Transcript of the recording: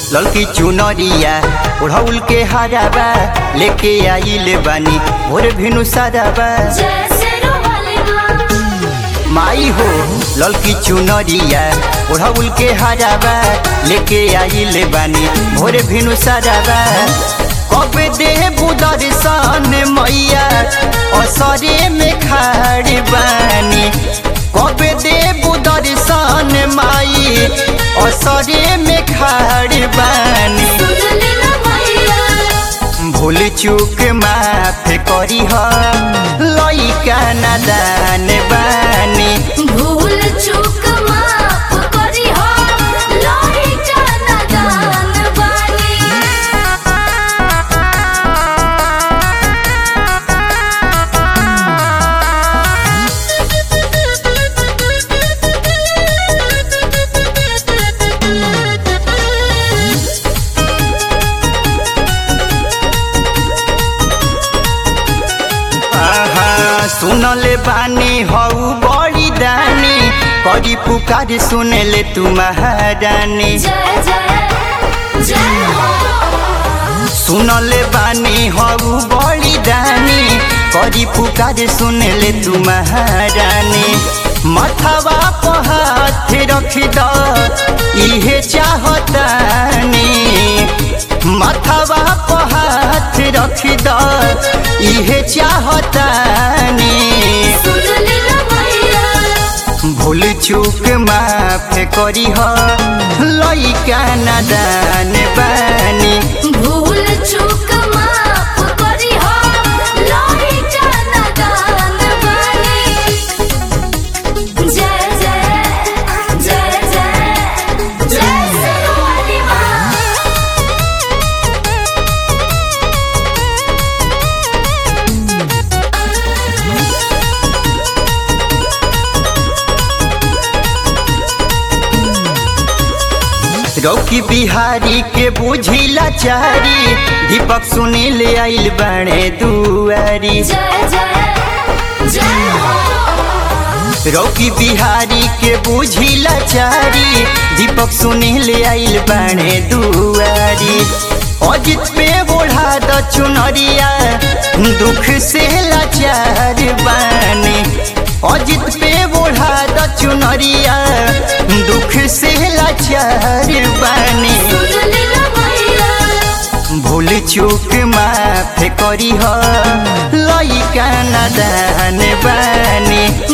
ललकी चुनरिया ओढ़ौल के हराबा लेके आइल बानी भोर भिनु साराबा माई हो ललकी चुनरिया ओढ़ौल के हराबा लेके आइल बानी भोर भिनु साराबा कब दे दर्शन मैया असरे में खाड़ बानी कब दे दर्शन माई असरे में खाड़ बानी भूल चूक माफ करी ह लइका नादान बानी भूल चूक माफ करी हो लइका नादान बानी आहा सुनले बानी हऊ बड़ी दानी करी पुकार सुनले तू महारानी जय जय जय हो सुनले बानी हऊ बड़ी दानी करी पुकार सुनले तू महारानी मथवा पर हाथ रख द इहे चाहतानी मथवा पर हाथ रख द इहे चाहतानी सुन ले ना भैया भूल चूक माफ करी ह लइका नादान बानी भूल चूक माफ करी हो लइका नादान बानी जय जय जय जय जय सरवाली माँ रौकी बिहारी के बुझिला चारी दीपक सुनील आइल बड़े दुआरी जय जय जय हो रौकी बिहारी के बुझिला चारी दीपक सुनील आइल बड़े दुआरी अजित पे बोढ़ा द चुनरिया दुख से लाचार बानी अजित पे बोढ़ा द चुनरिया दुख से लाचार बानी सुन ले ना भैया भूल चूक माफ करी ह लइका नादान बानी